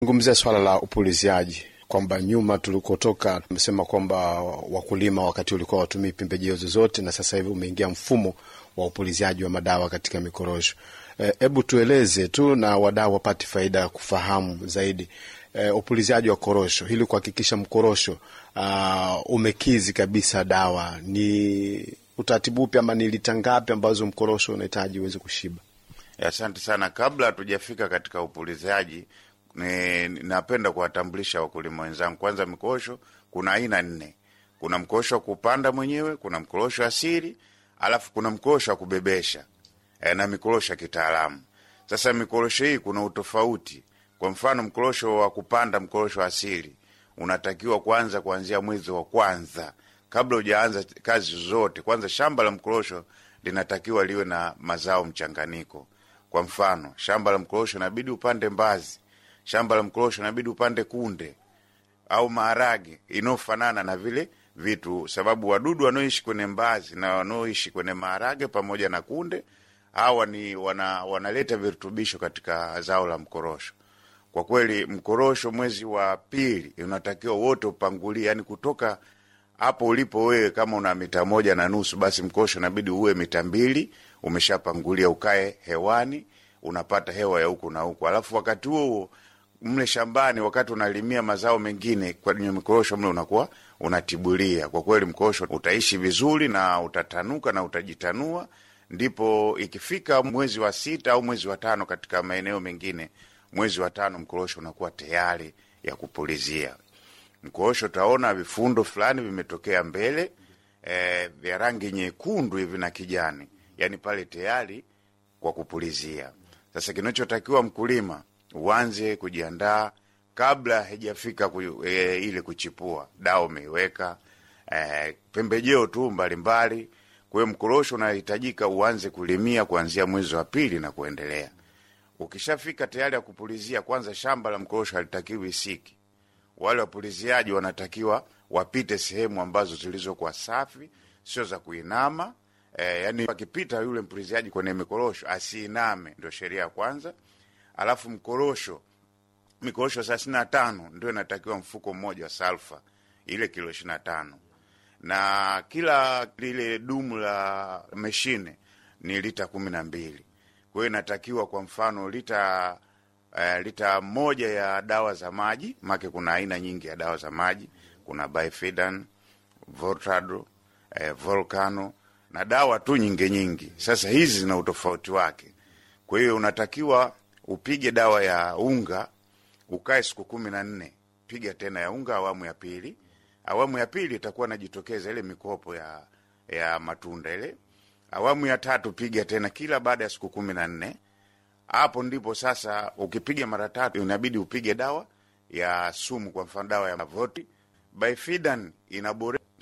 Zungumzia swala la upuliziaji kwamba nyuma tulikotoka tumesema kwamba wakulima wakati ulikuwa watumii pembejeo zozote, na sasa hivi umeingia mfumo wa upuliziaji wa madawa katika mikorosho. Hebu e, tueleze tu na wadau wapate faida ya kufahamu zaidi e, upuliziaji wa korosho ili kuhakikisha mkorosho uh, umekizi kabisa dawa. Ni utaratibu upi ama ni lita ngapi ambazo mkorosho unahitaji uweze kushiba? Asante sana. Kabla hatujafika katika upuliziaji ni, napenda kuwatambulisha wakulima wenzangu. Kwanza, mikorosho kuna aina nne. Kuna mkorosho wa kupanda mwenyewe, kuna mkorosho asili, alafu kuna mkorosho wa kubebesha e, na mikorosho ya kitaalamu. Sasa mikorosho hii kuna utofauti. Kwa mfano, mkorosho wa kupanda, mkorosho asili unatakiwa kwanza kuanzia mwezi wa kwanza, kabla hujaanza kazi zote. Kwanza shamba la mkorosho linatakiwa liwe na mazao mchanganyiko. Kwa mfano, shamba la mkorosho inabidi upande mbazi shamba la mkorosho inabidi upande kunde au maharage inayofanana na vile vitu, sababu wadudu wanaoishi kwenye mbazi na wanaoishi kwenye maharage pamoja na kunde hawa ni wana, wanaleta virutubisho katika zao la mkorosho. Kwa kweli mkorosho mwezi wa pili unatakiwa wote upangulie, yani kutoka hapo ulipo wewe, kama una mita moja na nusu, basi mkorosho inabidi uwe mita mbili umeshapangulia, ukae hewani, unapata hewa ya huku na huku, alafu wakati huo huo mle shambani wakati unalimia mazao mengine kwenye mikorosho mle unakuwa unatibulia. Kwa kweli mkorosho utaishi vizuri na utatanuka na utajitanua. Ndipo ikifika mwezi wa sita au mwezi wa tano, katika maeneo mengine mwezi wa tano mkorosho unakuwa tayari ya kupulizia. Mkorosho utaona vifundo fulani vimetokea mbele e, vya rangi nyekundu hivi na kijani, yani pale tayari kwa kupulizia. Sasa kinachotakiwa mkulima uanze kujiandaa kabla haijafika ku, e, ile kuchipua. Dawa umeiweka e, pembejeo tu mbalimbali. Kwa hiyo mkorosho unahitajika uanze kulimia kuanzia mwezi wa pili na kuendelea. Ukishafika tayari ya kupulizia, kwanza shamba la mkorosho halitakiwi siki. Wale wapuliziaji wanatakiwa wapite sehemu ambazo zilizokuwa safi, sio za kuinama. E, yani akipita yule mpuliziaji kwenye mikorosho asiiname, ndio sheria ya kwanza. Alafu mkorosho, mikorosho thelathini na tano ndio inatakiwa mfuko mmoja wa salfa, ile kilo ishirini na tano na kila lile dumu la meshine ni lita kumi na mbili. Kwa hiyo inatakiwa kwa mfano lita uh, lita moja ya dawa za maji, make kuna aina nyingi ya dawa za maji, kuna Bifidan, Voltado, eh, Volcano na dawa tu nyingi nyingi. Sasa hizi zina utofauti wake, kwa hiyo unatakiwa upige dawa ya unga ukae siku kumi na nne. Piga tena ya unga awamu ya pili. Awamu ya pili itakuwa najitokeza ile mikopo ya ya matunda ile. Awamu ya tatu piga tena kila baada ya siku kumi na nne. Hapo ndipo sasa, ukipiga mara tatu inabidi upige dawa ya sumu, kwa mfano dawa ya voti. Bifidan inabore